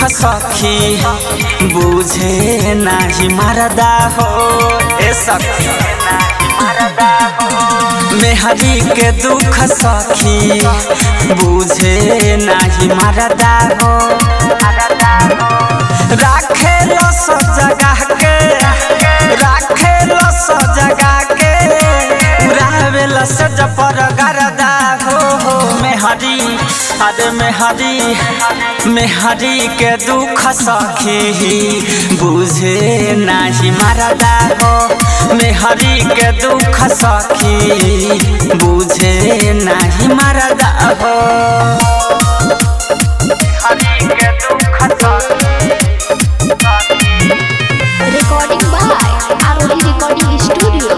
सखी बुझे नाही मरदा हो ए सखी मेहरी के दुख सखी बुझे नाही मरदा हो राखे लो सब जगह के राखे लो सब जगह के उड़ावे लो सज पर गरदा हो हो मेहरी अरे मेहरी मेहरी के दुख सखी बुझे नाही मरदा हो मेहरी के दुख सखी बुझे नाही मरदा हो मेहरी के दुख सखी Recording by Aroli Recording Studio.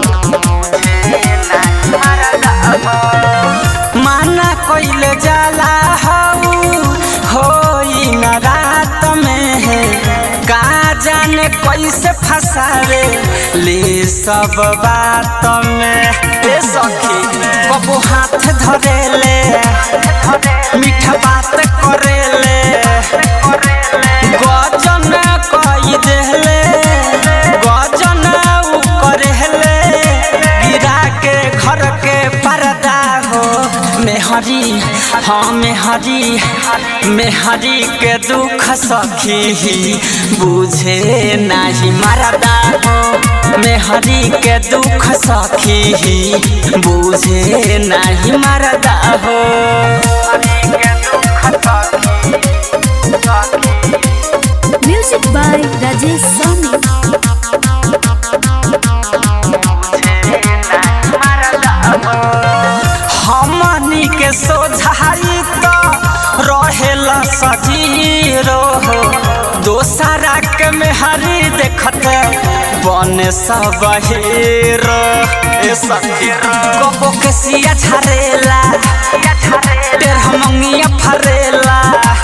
माना कइले जाला हऊ होई न रात में है का जाने कैसे फसावे ले सब बात में ए सखी कबो हाथ धरेले मीठा बात करेले गजन कई देले गजन उ करेले गिरा के घर के पर्दा हो मेहरी हाँ मेहरी मेहरी के दुख सखी बुझे नाही मरदा हो मेहरी के दुख सखी बुझे नाही मरदा हो Music by Rajesh Soni. हमनी के सोझाई तो रहेला सजीरो हो दोसरा के मेहरी देखते बने सब हीरो ए सखी कबो के सिया झरेला तेरह मंगिया फरेला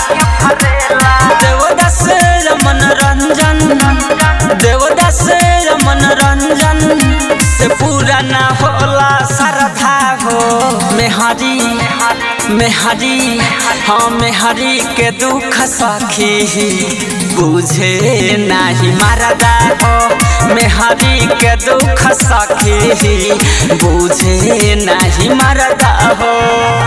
देवदास मनोरंजन देवदास मनोरंजन से पूरा ना होला श्रद्धा हो मेहरी मेहरी हाँ मेहरी के दुख सखी बुझे नाही मरदा हो मेहरी के दुख सखी बुझे नाही मरदा हो